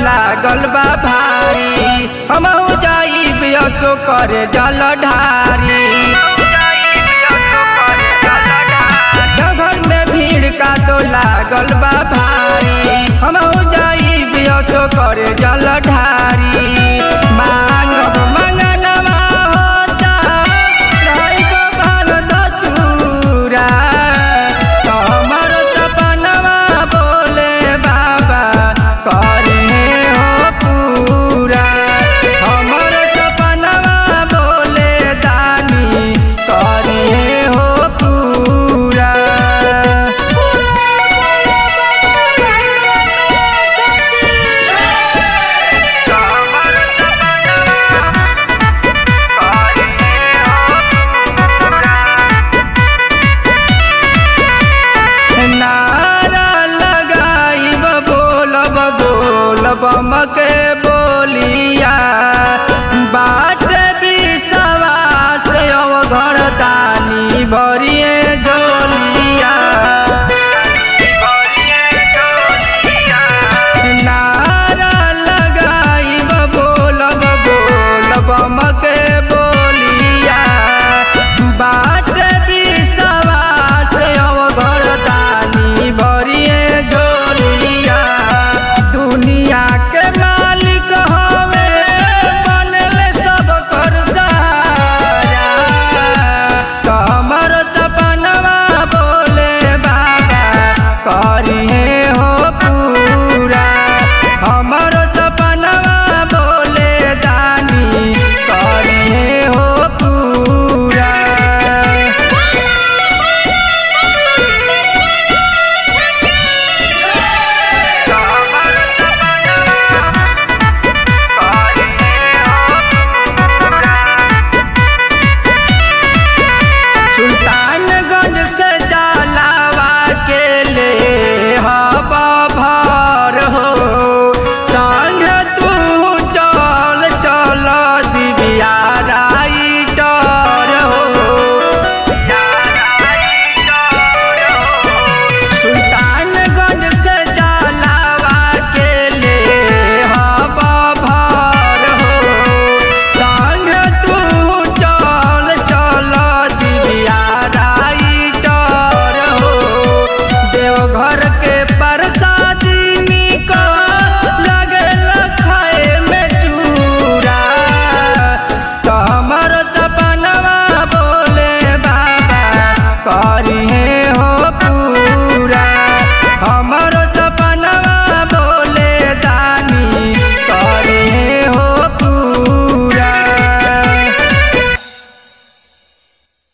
लागल बा भारी हम जाइब असो करे जल ढारी घर में भीड़ का तो लागल बा भारी हम जाइब असो करे जल ढारी मांगब मंगनवा होता रहिब भाग धतूरा हमर सपनवा बोले बाबा करे हो पूरा हमर सपनवा बोले दानी करे हो पूरा नारा लगाइब बोलब बोलब मके बोलिया बाट विश्वास अवघर दानी भरिए झोलिया नारा लगाइब बोलब बोलब मके बोलिया बाट विश्वास अवघर दानी भरिए झोलिया दुनिया के मालिक हवे बनल सब कर सहारा तो हमर सपनवा बोले बाबा करिहे हो पूरा हमर सपनवा बोले दानी करिहे हो पूरा सुल्तानगंज से जलावा के ले हब भर हो संग तू चल चल दिव्या राइटर हो सुल्तानगंज से जलावा के ले हब भर हो संग तू चल चल दिव्या राइटर हो देवघर के प्रसादी निक लगल खाए में चूरा तो हमर सपनवा बोले बाबा करी